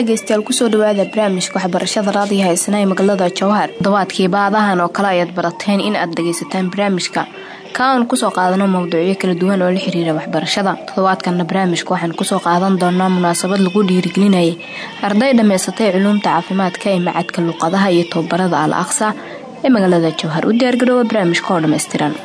dhegeystayaal kusoo dhawaada barnaamijka waxbarashada raadiyo haysana ee magaalada jowhar todobaadkii baadahan oo kale ayaad barateen in aad dhageysataan barnaamijka ka aan kusoo qaadano mawduucyo kala duwan oo la xiriira waxbarashada toddobaadkanna barnaamijka waxaan kusoo qaadan doonaa munaasabad lagu dhiirigelinayay arday dhammaysatay culuumta caafimaadka ee macadka luqadaha iyo tababarada al aqsa ee magaalada jowhar u diyaargaroowa barnaamijka oo dhammaystiran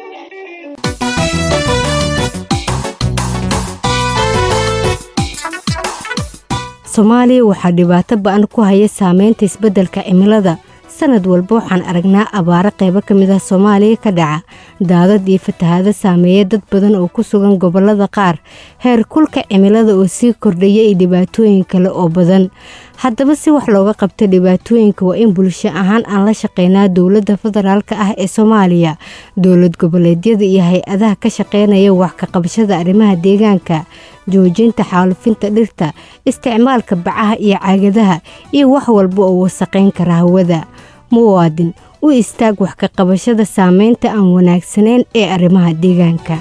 soomaaliya waxaa dhibaato ba-an ku haya saameynta isbeddelka cimilada sanad walba waxaan aragnaa abaaro qaybo ka mid ah soomaaliya ka dhaca daadad iyo fatahaado saameeya dad badan oo ku sugan gobollada qaar heer kulka cimilada oo sii kordhaya iyo dhibaatooyin kale oo badan haddaba si wax looga qabto dhibaatooyinka waa in bulsho ahaan aan la shaqeynaa dowladda federaalka ah ee soomaaliya dowlad goboleedyada iyo hay-adaha ka shaqeynaya wax ka qabashada arrimaha deegaanka joojinta xaalufinta dhirta isticmaalka bacaha iyo caagadaha iyo wax walba oo wasaqayn kara hawada muwaadin u istaag wax ka qabashada saameynta aan wanaagsanayn ee arrimaha deegaanka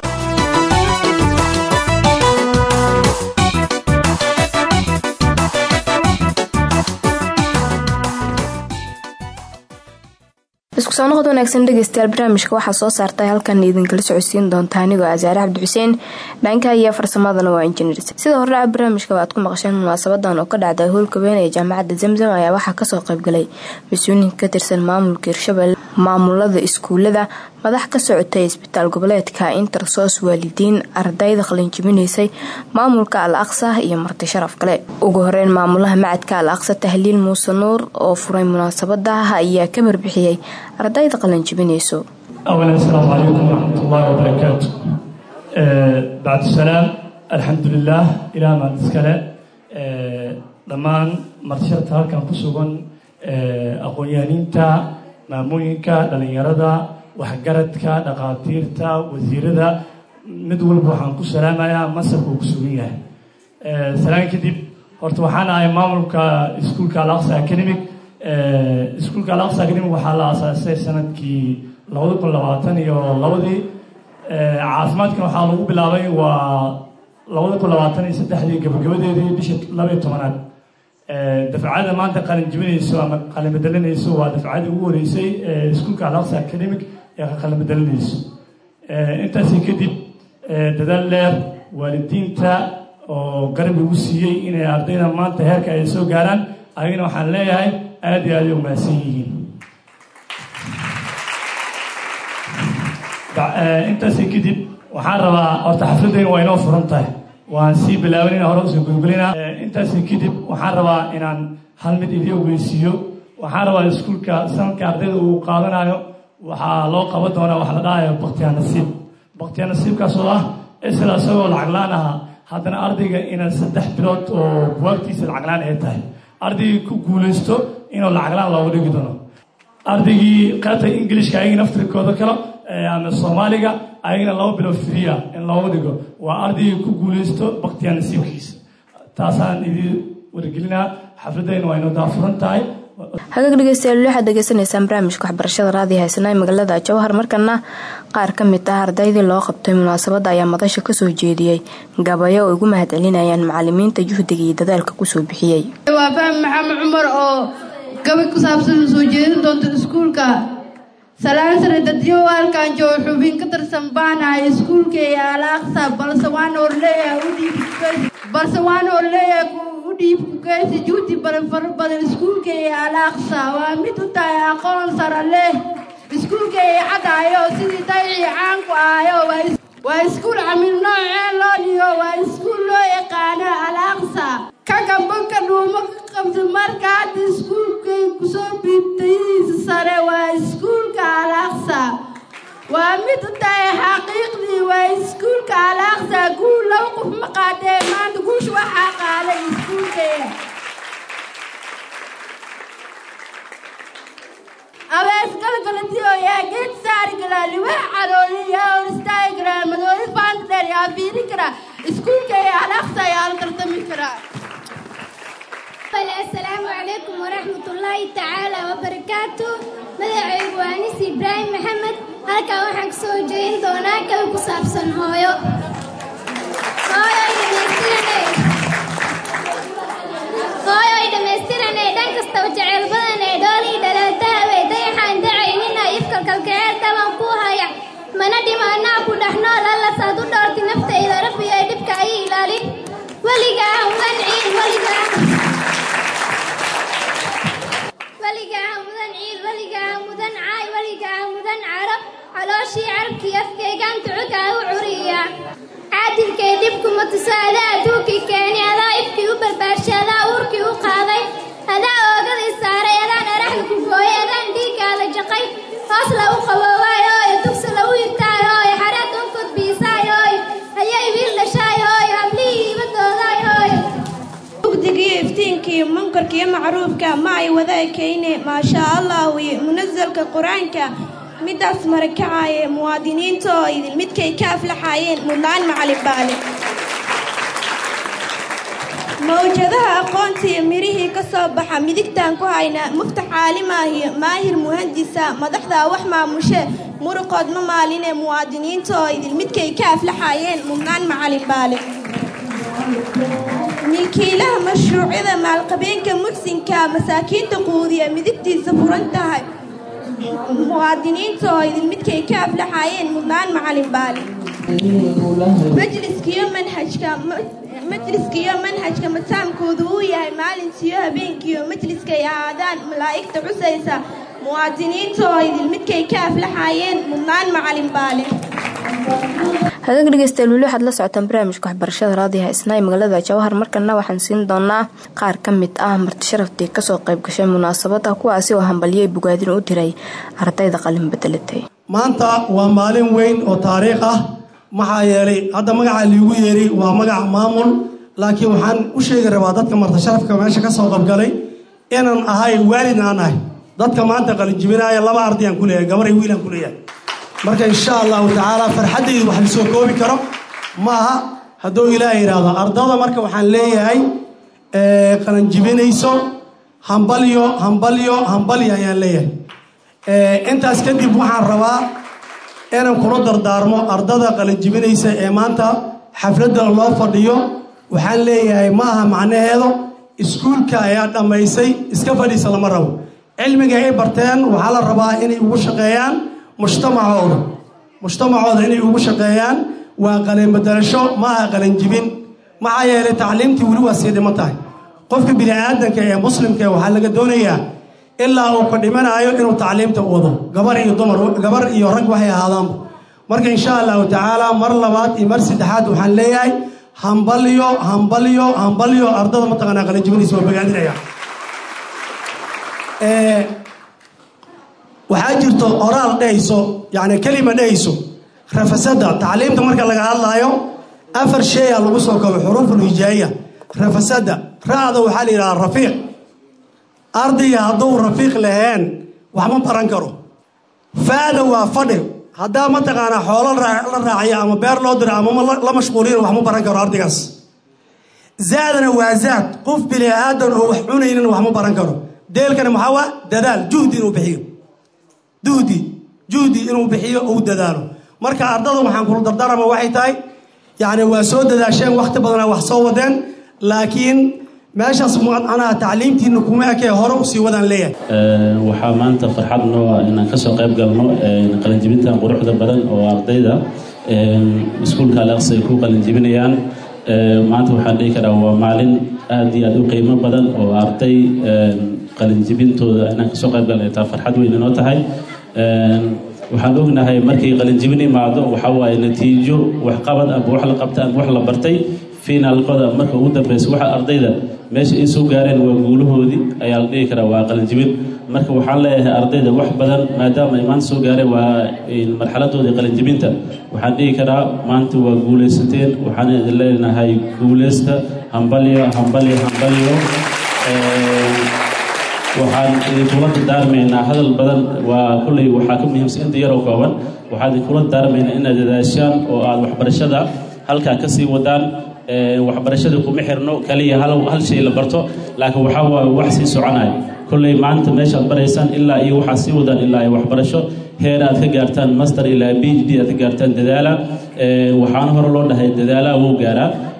isku soo noqod wanaagsan dhegeystayaal barnaamijka waxaa soo saartay halkan idinkala socodsiin doonta anigoo asaare cabdi xuseen dhanka iyo farsamadana waa injineer sida hordhaca barnaamijka aad ku maqasheen munaasabadan oo ka dhacday howlka weyn ee jaamacadda zamzam ayaa waxaa kasoo qaybgalay mas-uuliyiin ka tirsan maamulka hirshabelle maamulada iskuulada madax ka socotay isbitaal goboleedka intersos waalidiin ardayda qalinjibinaysay maamulka al aqsa iyo marti sharaf kale ugu horeyn maamulaha macadka al aqsa tahliil muuse nuur oo furay munaasabada ayaa ka barbixiyey ardayda qalinjibinayso أولا السلام عليكم ورحمة الله وبركاته آه بعد السلام الحمد لله إلى ما نسكله آه dhammaan martishada halkan ku sugan aqoon-yahaniinta maamooyinka dhalinyarada waxgaradka dhaqaatiirta wasiirada mid walba waxaan ku salaamayaa masarka uu ku sugan yahay salaan kadib horta waxaan ahay maamulka iskuulka alaqsa academic iskuulka alaqsa academic waxaa la aasaasay sanadkii labada kun labaatan iyo labadii caafimaadkan waxaa lagu bilaabay waa labada kun labaatan iyo saddexdii gabagabadeedii bisha labaiyo tobanaad dafcada maanta qalin jibinayso ama qalin bedelinayso waa dafcadii ugu horeysay iskuulka alaqsa academic ee ka qalin bedelinayso intaasi kadib dadaal dheer waalidiinta oo garab igu siiyey inay ardayda maanta heerka ay soo gaaraan ayagana waxaan leeyahay aada iyo aada ay umahadsan yihiin intaasi kadib waxaan rabaa horta xafladayna waa inoo furan tahay waan sii bilaabanina hore usoo gulgulinaa intaasi kadib waxaan rabaa inaan hal mid idii ogeysiiyo waxaan rabaa iskuulka sanadka ardayda uu qaadanayo waxaa loo qaban doonaa waxa la dhahayo baktiyaa nasiib baktiyaa nasiibkaas oo ah isla isagoo lacag la-aan ahaa haddana ardayga inaan saddex bilood oo buwaagtiisa lacag la-aan ay tahay ardaygii ku guulaysto inuu lacag la-aan looga dhigi doono ardaygii qaybta ingilishka ayagii naftirkooda kale ama soomaaliga ayagana laba bilood friya in looga dhigo waa ardaygii ku guulaysto baktiyaa nasiibkiisa taasaan idii wargelinaa xafladayna waa inoo daafuran tahay hagaag dhegeystayaal waxaad degeysanaysaan barnaamijka waxbarashada raadiyo haysana ee magaalada jowhar markana qaar ka mid ah ardaydii loo qabtay munaasabadda ayaa madasha kasoo jeediyey gabayo oo ugu mahad celinayaan macalimiinta juhdiga iyo dadaalka kusoo bixiyey waa fahmi maxamed cumar oo gabay ku saabsan soo jeedin doonta iskuulka salaan sare dadyo halkan joogo xubin ka tirsan baanahay iskuulka ee alaaqsa balse waan oo leeyahay u dhiib balse waan oo leeyahay u dhiib kugeysi juhdi badan fara badan iskuulka ee alaaqsa waa mid u tahay aqoon sara leh iskuulka ee cadaayo sidii daycii caanku ahayo waa iskuul camil noocee loo dhigo waa iskuul loo yaqaano alaaqsa ka gamba ka dhuumo ka qabta marka hadda iskuulkay kusoo biibtaydiisa sare waa iskuulka alaaqsa waa mid u tahay xaqiiqdii waa iskuulka alaaqsa guul laba qof ma qaadee maanta guusha waxaa qaaday iskuulkeeda abees galgaladiyo yaa geed saari karaa liwaa calooli yaa hor istaagi karaa madooli faanta dheer yaa fiiri karaa iskuulka ee alaaqsa yaa la tartami karaa السلام عليكم ورحمة الله تعالى وبركاته مدعي وانس إبراهيم محمد halkan waxaan kasoo jeedin doonaa kala ku saabsan hooyo hooyo dhegeysanay way dhammaystiran ee dhan kastaba jecel badan ee dhoolii dhalaatahawe dayaxaan dacaynina ifkalkalkaceel dhaban ku haya mana dhimaanaa ku dhex nool allasaad u dhoorti naftayda rabbi ee dhibka ay ilaalin weligaa mudan ciid weligaa weligaa mudan ciid weligaa mudan caay weligaa mudan carab calooshii carabkii afkaygaan tucukaa u curiya caadilkay dhibkuma tuso adaa adduunkii keeni adaa ifkii u barbaarshay adaa uurkii u qaaday adaa oogadii saaray adaan araxda ku gooyay adaan dhiiggaada jaqay hoos lagu qaboowaay hooyo dugsi lagu yirtaay hooyo xareed u kudbiisaay hooyo ayay wiil dhashaay hooyo hablihii ibadoodaay hooyo mugdigiyo iftiinkiiyo munkarkiiyo macruufka ma ay wada ekayne maashaa allah wiyo munasalka qur-aanka midaas marakacaaye muwaadiniinta oo idin midkay ka aflaxaayeen mudlaan macalin baale mawjadaha aqoontiiyo mirihii ka soo baxa midigtaan ku haynaa muftax caalimaahiyo maahir muhandisa madaxdaa wax maamushe muruqood ma maaline muwaadiniinta oo idin midkay ka aflaxaayeen mudlaan macalin baale milkiilaha mashruucyada maalqabeenka mugsinka masaakiinta quudiya midigtiisa furan tahay muwaadiniinta oo idin midkay ka aflaxaayeen mudlaan macalin baale majliskiyo manhajka majliskiyo manhajka mataamkoodu uu yahay maalintiyo habeenkiiyo majliskay ahaadaan malaa'igta cusaysa muwaadiniinta oo idin midkay ka aflaxaayeen mudlaan macalin baale hagaag dhegeystayaal weli waxaad la socotaan barnaamijka waxbarashada raadiyaha isnaa ee magaalada jawahar markana waxaan siin doonaa qaar ka mid ah marti sharaftii kasoo qayb gashay munaasabada kuwaasi oo hambaliyey bogaadin u diray ardayda qalin bedelatay maanta waa maalin weyn oo taariikh ah maxaa yeelay hadda magaca liigu yeeri waa magac maamul laakiin waxaan u sheegi rabaa dadka marti sharafka meesha kasoo qaybgalay inaan ahay waalid aan ahay dadka maanta qalinjibinaaya laba ardayaan ku leeyahay gabar iyo wiilaan ku leeyahay marka insha allahu tacaala farxaddaydu wax lasoo koobi karo ma aha hadduu ilaah yidhaahdo ardada marka waxaan leeyahay qalanjibinayso hambalyo hambalyo hambalyo ayaan leeyahay intaas kadib waxaan rabaa inaan kula dardaarmo ardada qalanjibinaysa ee maanta xafladda loo fadhiyo waxaan leeyahay ma aha macnaheedu iskuulka ayaa dhammaysay iska fadhiisa lama rabo cilmiga ay barteen waxaa la rabaa inay ugu shaqeeyaan mujtamacooda mujtamacooda inay ugu shaqeeyaan waa qalinbedelasho ma aha qalinjibin maxaa yeelay tacliimtii weli waa sii dhiman tahay qofka bini aadanka ee muslimka waxaa laga doonayaa ilaa uu ka dhimanaayo inuu tacliimta wado gabar iyo dumar gabar iyo rag waxay ahaadaanba marka insha allahu tacaala mar labaad iyo mar saddexaad waxaan leeyahay hambalyo hambalyo hambalyo ardada mataqaanaa qalinjibinaysa waa bogaadinaya waxaa jirto oraal dhehayso yani kelima dhehayso rafasada tacliimta marka laga hadlaayo afar sheeya lagu soo kabo xuruuful hijaaiya rafasada ra-da waxaa la yidhahaa rafiiq ardayga hadduu rafiiq laheen wax ma baran karo faada waa fadhi haddaa mataqaanaa xoolo la raaciyo ama beer loo diro ama la mashquuliyo wax ma baran karo ardaygaas zaadana waa zaad qof bini aadan oo wax cunaynin wax ma baran karo deelkana maxaa waa dadaal juhdi inuu bixiyo duhdi juhdi inuu bixiyo uu dadaalo marka ardada waxaan kula dardaarama waxay tahay yacni waa soo dadaasheen wakhti badana wax soo wadeen laakiin meeshaas macnaha tacliimtiina kuma ekee hore usii wadaan leeyahay waxaa maanta farxad noo ah inaan kasoo qayb galno qalinjibintan quruxda badan oo ardayda iskuulka alaqsi ay ku qalinjibinayaan maanta waxaan dhihi karaa waa maalin aada iyo aada u qiimo badan oo arday qalinjibintooda inaan kasoo qayb galnay taa farxad weyn inoo tahay waxaan ognahay markay qalinjibin imaado waxa waaye natiijo waxqabad amba wax la qabta amba wax la bartay finaalkooda marka ugu dambeysa waxa ardayda meesha ay soo gaareen waa guulahoodii ayaa la dhihi karaa waa qalinjibin marka waxaan leeyahay ardayda wax badan maadaama ay maanta soo gaareen waa marxaladooda qalinjibinta waxaan dhihi karaa maanta waa guulaysateen waxaan idin leenahay guulaysta hambalyo hambalyo hambalyo waxaan idinkula dardaarmaynaa hadal badan waa kulley waxaa ka muhiimsan inta yaroo kooban waxaan idinkula dardaarmaynaa inaad dadaashaan oo aad waxbarashada halkaa ka sii wadaan waxbarashada kuma xirno kaliya hal hal shay la barto laakiin waxaa waaye wax sii soconaya kolley maanta meeshaad baraysaan ilaa iyo waxaad sii wadaan ilaa iyo waxbarasho heer aad ka gaartaan master ilaa b h d aad ka gaartaan dadaala waxaana hore loo dhahay dadaalaha wuu gaaraa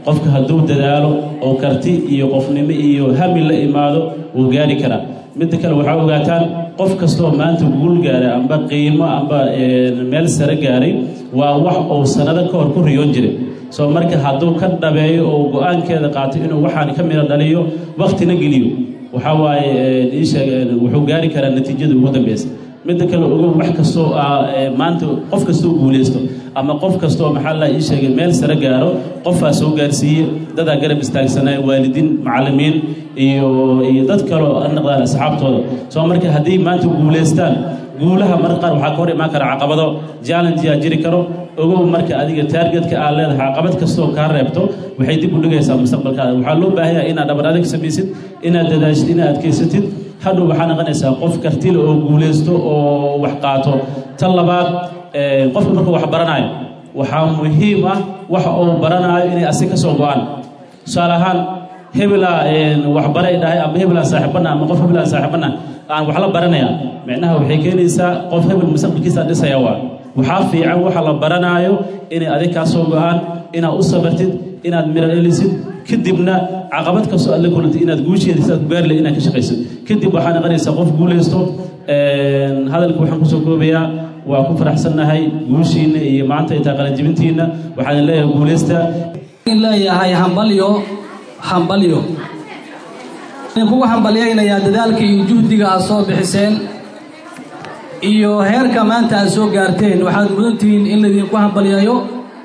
qofka hadduu dadaalo oo karti iyo qofnimo iyo hami la imaado wuu gaari karaa midda kale waxaa ogaataan qof kastoo maanta guul gaaray amba qiimo amba meel sare gaaray waa wax uu sanado ka hor ku riyoon jiray soo marka hadduu ka dhabeeyo oo go-aankeeda qaato inuu waxaan ka mida dhaliyo waktina geliyo waxaa waaye ii sheeg wuxuu gaari karaa natiijada ugu dambeysa midda kale ogow wax kastoo maanta qof kastoo guulaysto ama qof kastoo maxaa la ii sheegay meel sare gaaro qofaa soo gaarsiiye dadaa garab istaagsanaya waalidiin macallimiin iyo iyo dad kaleo naqdaan asxaabtooda soo marka haddii maanta guulaystaan guulaha marka qaar waxaa ka hor imaan kara caqabado challengeyaa jiri karo ogow marka adiga taargetka aad leedahay caqabad kastoo kaa reebto waxay dib u dhigaysaa mustaqbalkaada waxaa loo baahan yahay inaad dhabar adag samaysid inaad dadaashid inaad adkaysatid hadhow waxaa noqonaysaa qof kartile oo guulaysto oo wax qaato tan labaad qofka markuu wax baranayo waxaa muhiim ah waxa uu baranaayo inay asi ka soo go-aan tusaale ahaan hebelaa waxbaray dhahay ama hebelaan saaxiibana ama qof hebelaan saaxiibana aan wax la baranaya micnaha waxay keenaysaa qof hebel mustaqbalkiisa dhisaya waa waxaa fiican waxa la baranaayo inay adig kaa soo go-aan inaad u sabartid inaad miro elisid kadibna caqabad kastoo aad la kulantay inaad guusheeda sidaad ku gaari lahay inaad ka shaqaysid kadib waxaa noqonaysaa qof guulaysto hadalka waxaan kusoo koobayaa waa ku faraxsannahay guushiinna iyo maanta intaa qalanjibintiinna waxaan leeyahay guulaysta leeyahay hambalyo hambalyo kugu hambalyaynayaa dadaalka iyo juhdiga aad soo bixiseen iyo heerka maanta aad soo gaarteen waxaad mudantihiin in laydinku hambalyayo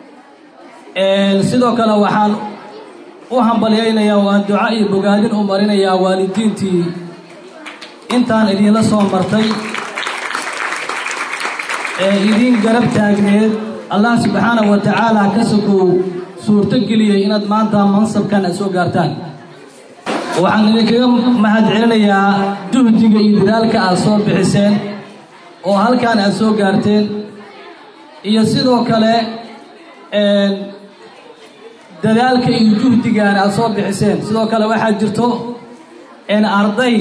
sidoo kale waxaan u hambalyaynayaa waan duca iyo bogaadin u marinayaa waalidiintii intaan idinla soo martay ee idin garab taagneed allah subxaanahu wa tacaala ka sokow suurto geliyey inaad maanta mansabkan aad soo gaartaan waxaan idinkaga mahad celinayaa juhdiga iyo dadaalka aad soo bixiseen oo halkaan aad soo gaarteen iyo sidoo kale dadaalka iyo juhdigaan aad soo bixiseen sidoo kale waxaa jirto arday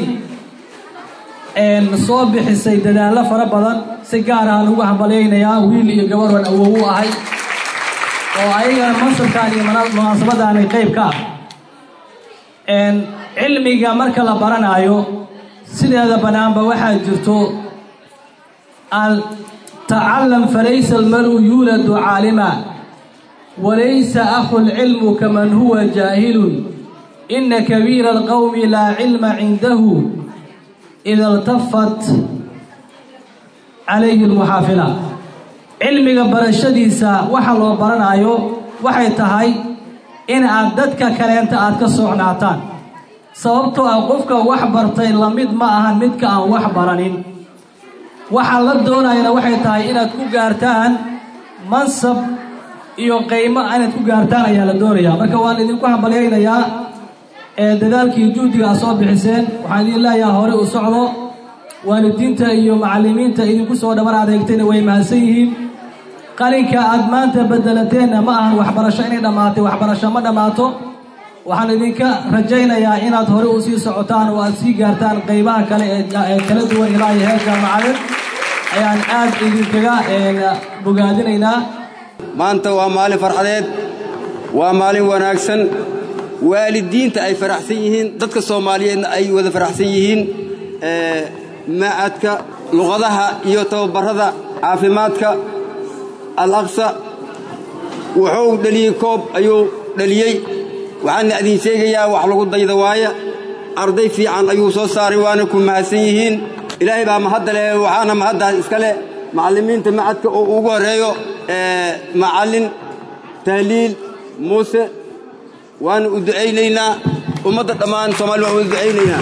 soo bixisay dadaallo fara badan si gaar aan ugu hambalyaynayaa wiil iyo gabarhan awow u ahay oo ayagana mansabkaan iyo munaasabadaani qayb ka ah cilmiga marka la baranaayo sideeda bannaanba waxaa jirto al tacalam falaysa almaru yuuladu caalima walaysa akhu lcilmu kaman huwa jaahilun ina kabiira alqowmi laa cilma cindahu ida iltafat calayhi lmuxaafila cilmiga barashadiisa waxa loo baranaayo waxay tahay in aad dadka kaleenta aad ka socnaataan sababtoo ah qofka wax bartay lamid ma ahan midka aan wax baranin waxaa la doonayana waxay tahay inaad ku gaartaan mansab iyo qaymo inaad ku gaartaan ayaa la doonayaa marka waan idinku hambalyaynayaa ee dadaalkii juhdiga aad soo bixiseen waxaan idin leeyaha hore u socdo waalidiinta iyo macallimiinta idinku soo dhaban adeegtayna way mahadsan yihiin qalinka aad maanta bedelateenna ma ahan waxbarasho inay dhammaatay waxbarasho ma dhammaato waxaan idinka rajaynayaa inaad hore u sii socotaan oo aad sii gaartaan qaybaha kale ee kala duwan ilaa iyo heer jaamacadeed ayaan aad idinkaga bogaadinaynaa maanta waa maalin farxadeed waa maalin wanaagsan waalidiinta ay faraxsan yihiin dadka soomaaliyeedna ay wada faraxsan yihiin macadka luqadaha iyo tababarada caafimaadka al aqsa wuxuu dheliyey koob ayuu dheliyey waxaana idin sheegayaa wax lagu dayda waaya arday fiican ayuu soo saaray waana ku mahadsan yihiin ilaahay baa mahadda leh waxaana mahaddaas iska leh macallimiinta macadka oo ugu horreeyo macallin tahliil muuse waana u ducaynaynaa ummadda dhammaan soomali waan u ducaynaynaa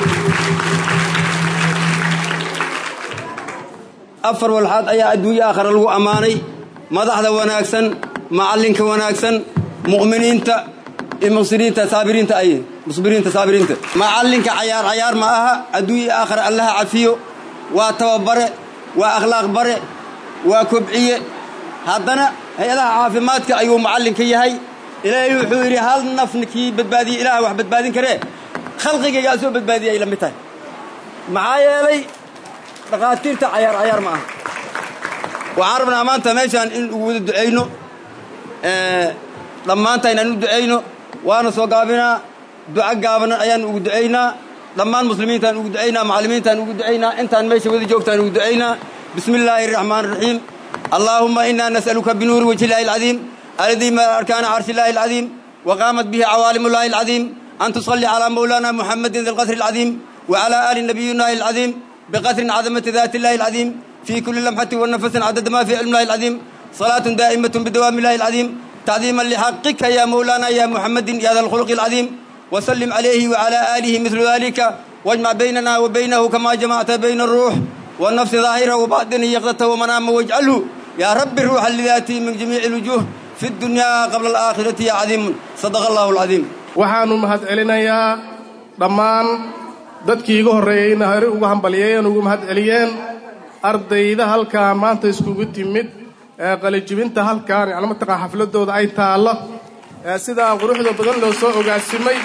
afar walxaad ayaa adduunye aakhara lagu ammaanay madaxda wanaagsan macallinka wanaagsan mu'miniinta iyo muqsiriinta saabiriinta ay musbiriinta saabiriinta macallinka cayaar cayaar ma aha adduunye aakhara allaha cafiyo waa tababare waa akhlaaq bare waa kobciye haddana hay-adaha caafimaadka ayuu macallinka yahay ilaahay wuxuu yidhi hal nafna kii badbaadiye ilaah wax badbaadin karee khalqigaygaa soo badbaadiya ay la mid tahay maxaa yeelay dhakhaatiirta cayaar cayaar ma aha waxaan rabnaa maanta meeshaan in ugu wada ducayno dhammaantayn aan u ducayno waana soo gaabinaa duco gaabanan ayaan ugu ducaynaa dhammaan muslimiintaan ugu ducaynaa macallimiintaan ugu ducaynaa intaan meesha wada joogtaan ugu ducaynaa bismi illaahi araxmaan araxiim allaahumma innaa nas'aluka binuuri wajhi illaahi alcadiim alladii mala arkaana carshi illaahi alcadiim وقامت به عوالم الله العظيم أن تصلي على مولانا محمد ذي القدر العظيم وعلى آل نبينا العظيم بقدر عظمة ذات الله العظيم في كل لمحة ونفس عدد ما في علم الله العظيم صلاة دائمة بدوام الله العظيم تعظيما لحقك يا مولانا يا محمد يا ذا الخلق العظيم وسلم عليه وعلى آله مثل ذلك واجمع بيننا وبينه كما جمعت بين الروح والنفس ظاهره وباطنه يقظته ومنامه واجعله يا رب الروح الذاتي من جميع الوجوه في الدنيا قبل الآخرة يا عظيم صدق الله العظيم waxaanu mahad celinayaa dhammaan dadkii iga horreeyey ina hore ugu hambalyeeyeen ugu mahad celiyeen ardayda halkaa maanta iskugu timid ee qalijibinta halkaan yacni mataqaa xafladooda ay taallo ee sidaa quruxda badan loo soo ogaasimay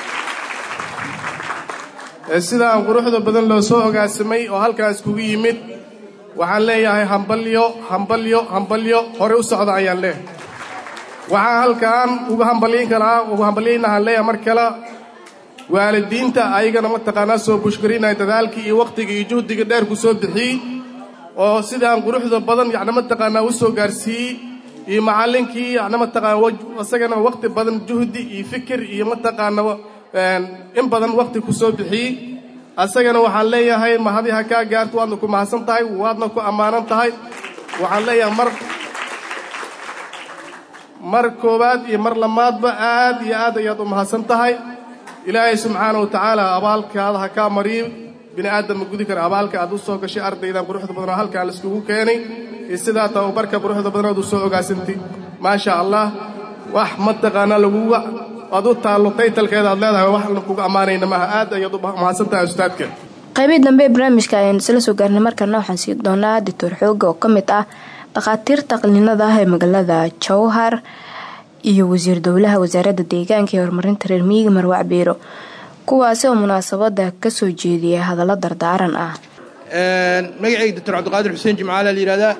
ee sidaa quruxda badan loo soo ogaasimay oo halkaa iskugu yimid waxaan leeyahay hambalyo hambalyo hambalyo hore u socda ayaan leeyahay waxaan halkaan ugu hambalyin karaa ugu hambalyaynahaan leeyahay mar kale waalidiinta ayagana mataqaanaa soo bushkarinaya dadaalkii iyo wakhtigii iyo juhdiga dheer ku soo bixiyey oo sidaan quruxda badan yacni mataqaanaa u soo gaarsiiyey iyo macallinkii yacni mataqaana isagana wakhti badan juhdi iyo fikir iyo mataqaana in badan wakhti ku soo bixiyey asagana waxaan leeyahay mahadi ha kaa gaarto waadna ku mahadsan tahay waadna ku ammaanan tahay waxaan leeyahay mar mar koowaad iyo mar lamaadba aad iyo aad ayaad u mahadsan tahay ilaahay subxaana wa tacaala abaalkaada ha kaa mariyo bini aadam ma gudi kara abaalka aad u soo gashay ardaydan quruxda badan oo halkaan laiskugu keenay iyo sidaa tababarka quruxda badanood u soo ogaasantay maasha allah wax mataqaanaa laguga aad u taallo taytalkeeda aad leedahay wax kuga ammaanayna maaha aad ayaad u mahadsan tahay ustaadka qaybihii dambe ee barnaamijka ayaan isla soo gaarnay markana waxaan sii doonaa doctor xooga oo ka mid ah dhakhaatiirta qaliinada ah ee magaalada jowhar iyo wasiir dowlaha wasaaradda deegaanka ee horumarinta reer miyiga marwac biiro kuwaasi oo munaasabada kasoo jeediya hadallo dardaaran ah magacayga doctor cabdiqaadir xuseen jimcaala la yihahdaa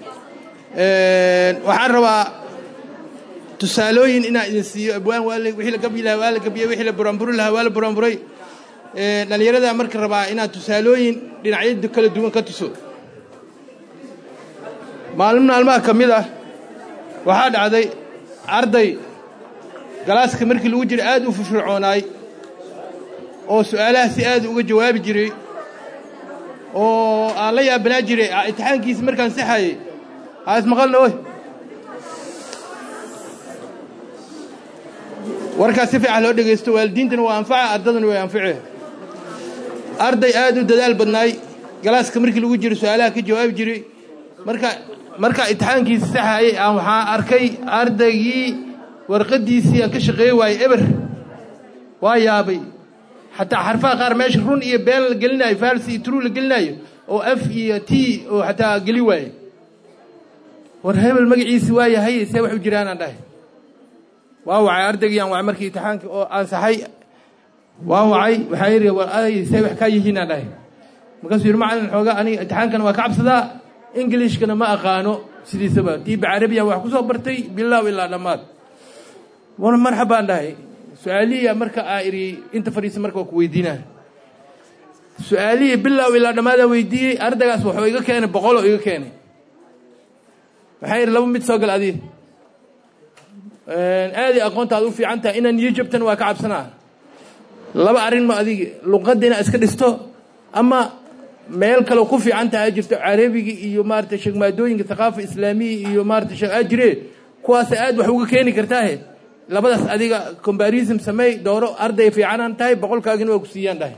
waxaan rabaa tusaalooyin inaan idin siiyo abwaan wixii la gabyi lahaa waa la gabyay wixii la buraanburi lahaa waa la buraanburay dhallinyarada marka rabaa inaad tusaalooyin dhinacyo kala duwan ka tuso maalin maalmaha ka mid ah waxaa dhacday arday galaaska markii lagu jira aad u firfircoonaay oo su'aalaha si aad uga jawaabi jiray oo aan la yaabanaa jiray imtixaankiisa markaan saxayay haa ismaqalna oy warkaas si fiican loo dhegaysto waalidiintana waa anfaca ardadana way anface arday aad u dadaal badnaay galaaska markii lagu jiro su'aalaha ka jawaabi jiray marka markaa imtixaankiisa saxayay aan waxaa arkay ardaygii warqaddiisii aan ka shaqeey waayey eber waa yaabay xataa xarfaha qaar meesha run iyo been la gelinayo fals iyo true la gelinayo oo f iyo t oo xataa geli waaye war hebel magaciisi waa yahay see wax u jiraanaan dhahay waa wacay ardaygii aan wacay markii imtixaanka oo ansaxay waa wacay waxaa yidhi war aday see wax kaa yihiin aan dhahay markaasuu yidhi macalin xoogaa aniga imtixaankana waa ka cabsadaa ingilishkana ma aqaano sidiisaba diiba carabiya wax ku soo bartay bilaaw ilaa dhammaad war marxabaan dhahay su-aalihiya marka aa idhi inta fadhiisa marka waa ku weydiinaa su-aalihii bilaaw ilaa dhammaadaa weydiiyey ardaygaas waxuu iga keenay boqoloo iga keenay waxaa yidhi laba mid soo gal adiga aaday aqoontaad u fiican tahay inaan niyo jabtan waa ka cabsanaa laba arrin ma adiga luqadda inaad iska dhisto ama meel kaleo ku fiican tahay jirto carabigi iyo maarata sheegmaadooyinka thaqaafa islaamiya iyo maarata sheeg aa jire kuwaas aad wax uga keeni kartaahe labadaas adiga combarism sameey dooro arday fiicanaan tahay boqolkaagina waa ku siiyaan dhahay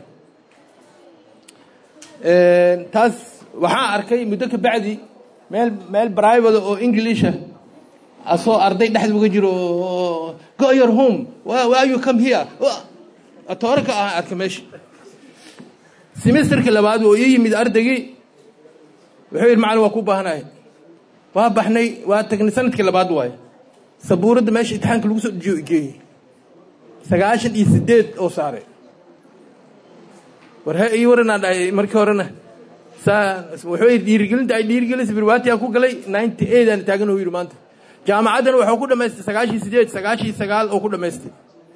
taas waxaan arkay muddo ka bacdi meel meel brivate oo englisha asoo arday dhexda uga jiro go your home why you come here toore ka ah arka meesha semesterka labaad oo ii yimid ardaygii wuxuu yidhi macalin waa ku baahanahay waa baxnay waa tagnay sanadkii labaad waaye sabuuradda meesha imtixaanka lagu soo geeyey sagaashan iyo siddeed oo saaray war he ii waranaa dhahay markii horena saa wuxuu yidhi dhiirigelinta ay dhiirigelisay birwaatiyaa ku galay ninety eight aan taagan oo yidhi maanta jaamacaddana wuxuu ku dhammaystay sagaashan iyo siddeed sagaashan iyo sagaal oo ku dhammaystay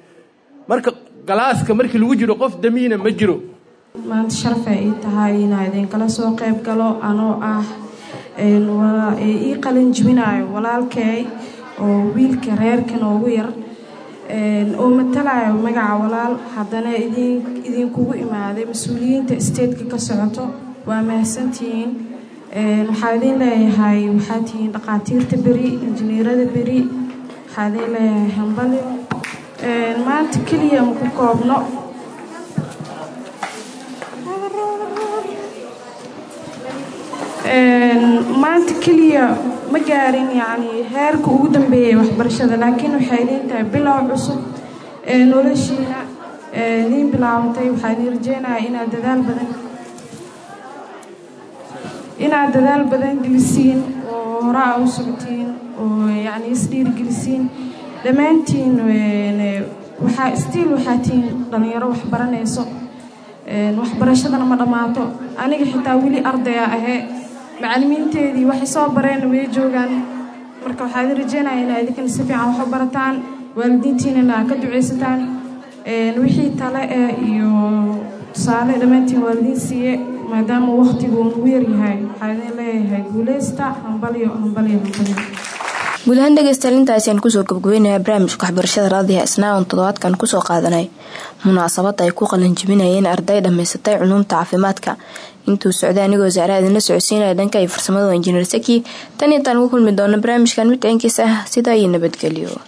marka galaaska markii lagu jiro qof damiina ma jiro maanta sharafay ii tahay inaa idinkala soo qayb galo anoo ah ii qalin jibinayo walaalkay oo wiilka reerka noogu yar oo matalayo magaca walaal haddana idinkugu imaaday mas-uuliyiinta isteedka ka socoto waa mahadsantihiin waxaa idin leeyahay waxaa tihiin dhaqaatiirta beri injineerada beri waxaa idin leeyahay hambalyo maanta keliya ma ku koobno maanta keliya ma gaarin yacni heerka ugu dambeeyay waxbarashada laakiin waxay idin tahay bilow cusub ee noloshiina idiin bilaabatay waxaa idin rajeynayaa inaad dadaal badan inaad dadaal badan gelisiin oo hore aa u socotiin oo yacni isdhiirgelisiin dhammaantiin waxaa stiil waxaa tihiin dhallinyaro wax baranayso waxbarashadana ma dhammaato aniga xitaa weli ardaya ahee macallimiinteedii waxay soo bareen way joogaan marka waxaa idin rajeynaya inaa idinkana si fiican wax u barataan waalidiintiinana aa ka ducaysataan wixii tale eh iyo tusaale dhammaantiin waalidiin siiye maadaama waktigu nagu yaryahay waxaa idin leeyahay guuleysta hambalyo hambalyo hambalyo guud ahaan dhegeystayaal intaasi aan kusoo gabgabeynaya barnaamijka waxbarashada raadiha isnaa oon toddobaadkan kusoo qaadanay munaasabad ay ku qalanjibinayeen arday dhammaysatay culuumta caafimaadka intuu socday anigoo saara idinla socodsiinaya dhanka iyo farsamada injineer saki tan intaan ugu kulmi doono barnaamijkan mid ciinkiis ah sidaa iyo nabadgelyo